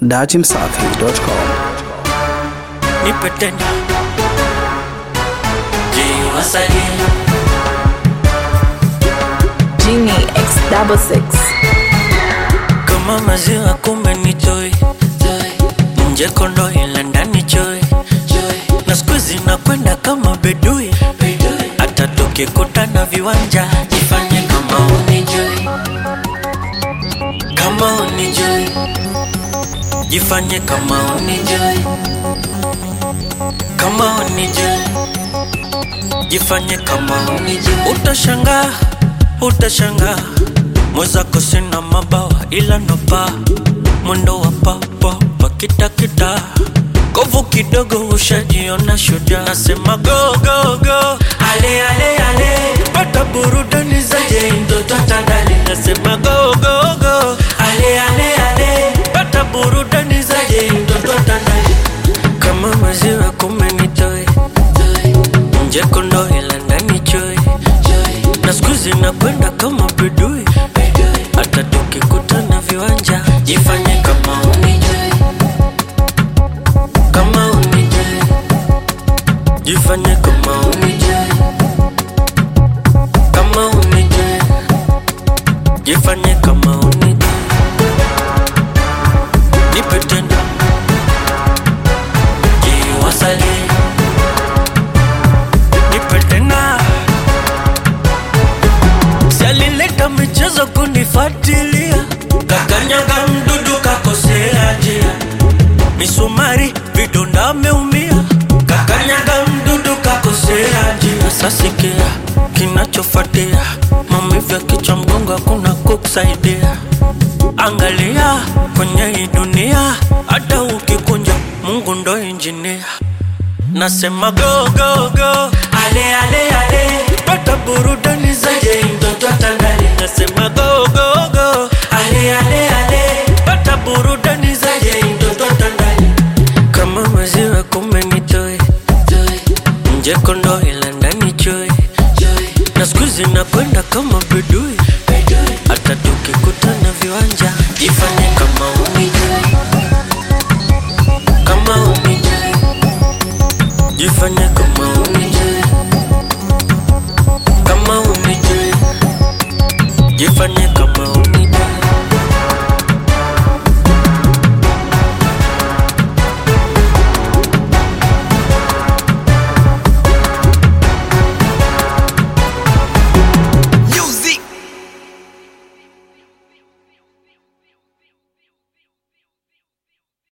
dachimsafi.com. nipe tena jiwasalie Genie X double six. kama maziwa kumbe ni joy nje kondo ila ndani joy na siku hizi nakwenda kama bedui hata tukikutana viwanja jifanye kama unijui kama unijui jifanye kama unijui kama unijui jifanye kama unijui utashangaa utashangaa mwezako sina mabawa ila nopa mwendo wa papapa kitakita kovu kidogo ushajiona shujaa nasema go go go ale ale ale pata burudani zaje mtoto tandali nasema go go go ale ale ale pata burudani zaje mtoto tandali kama maziwa kumenitoe nje kondo ila ndani choe na siku hizi nakwenda kama bedui hata tukikutana viwanja jifanye kama unijui kama unijui jifanye kama unijui kama unijui jifanye kama unijui nipe tena jiwasalie nipe tena Si alileta michezo kunifuatilia, kakanyaga mdudu kakosea njia, misumari vidonda ameumia, kakanyaga mdudu kakosea njia. Sasa sikia kinachofuatia, maumivu ya kichwa, mgongo, hakuna kukusaidia. Angalia kwenye hii dunia, hata ukikunja, Mungu ndo injinia. Nasema go go go, ale ale ale, pata burudani zaje mtoto tandale. Nasema go go go, ale ale ale, pata burudani